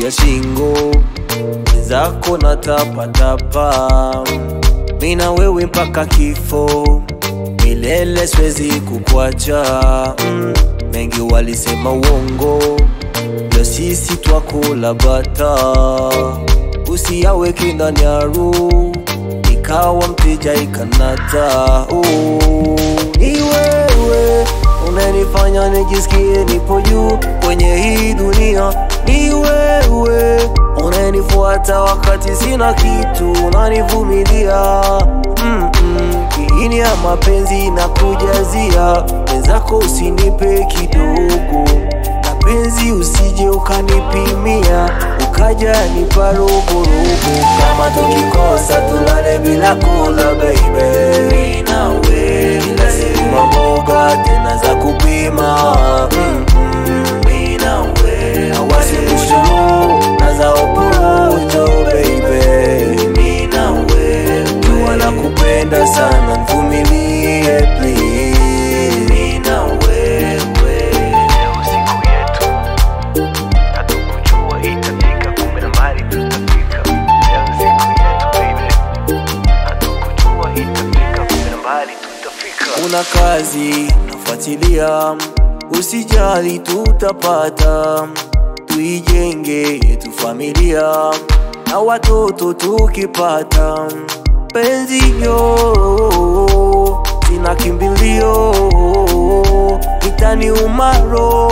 ya shingo zako na tapatapa, mina wewe mpaka kifo milele, siwezi kukwacha mm. Mengi walisema uongo, leo sisi twakula bata, usiyaweke ndani ya roho ikawa mteja ikanata. Oh, ni wewe unanifanya nijisikie nipo juu kwenye hii dunia, ni wewe unanifuata wakati sina kitu, unanivumilia mm -mm. Kiini ya mapenzi na kujazia wenzako, usinipe kidogo na penzi, usije ukanipimia ukaja nipa roborobo. Kama tukikosa tulale bila kula baby, mimi nawe kila siku maboga tena za kupima mm -mm. Mimi nawe awasimushuru na za oporojo baby, mimi nawe jua na kupenda sana, nivumilie please, mimi na wewe Leo siku yetu, hatukujua itafika, kumbe na mbali tutafika. Leo siku yetu baby, hatukujua itafika, kumbe na mbali tutafika. una kazi nafuatilia, usijali, tutapata, tuijenge yetu familia na watoto tukipata, penzi yo sina kimbilio, itani umaro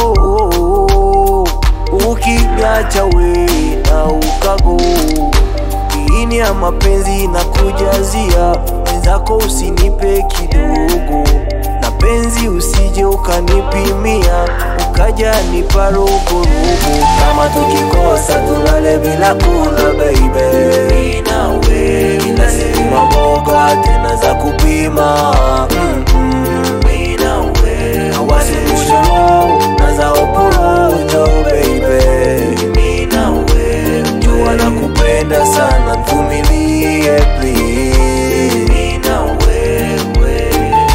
ukiniacha we na ukago kiini ya mapenzi na kujazia wenzako, usinipe kidogo na penzi, usije ukanipimia ukaja nipa roborobo. Kama tukikosa tulale bila kula baby, mimi nawe kila siku maboga tena za kupima mm -mm. Mimi nawe awasimushuru na za oporojo baby, mimi nawe jua na kupenda sana, nivumilie please, mimi na wewe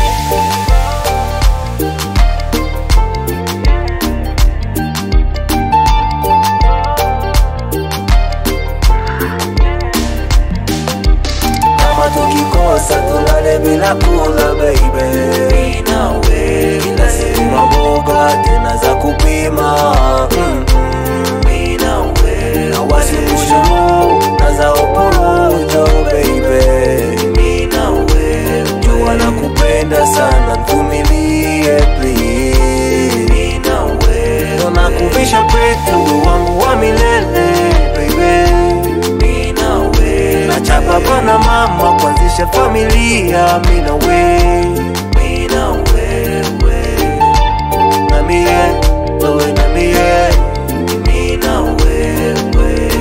kama tukikosa tulale bila kula baby, mimi nawe kila siku maboga tena za kupima mm -mm. Mimi nawe awasimushuru na za oporojo baby, mimi nawe jua na kupenda sana, nivumilie please, mimi nawe nakuvisha petu wangu wa milele baby, mimi nawe nacha baba na mama kuanzisha familia, mimi na wewe, mimi na wewe, na mie wewe na mie, mimi na wewe.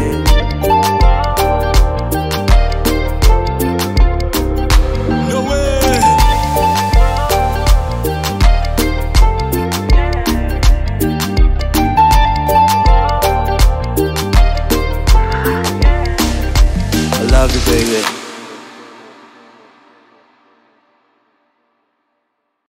No way. I love you baby.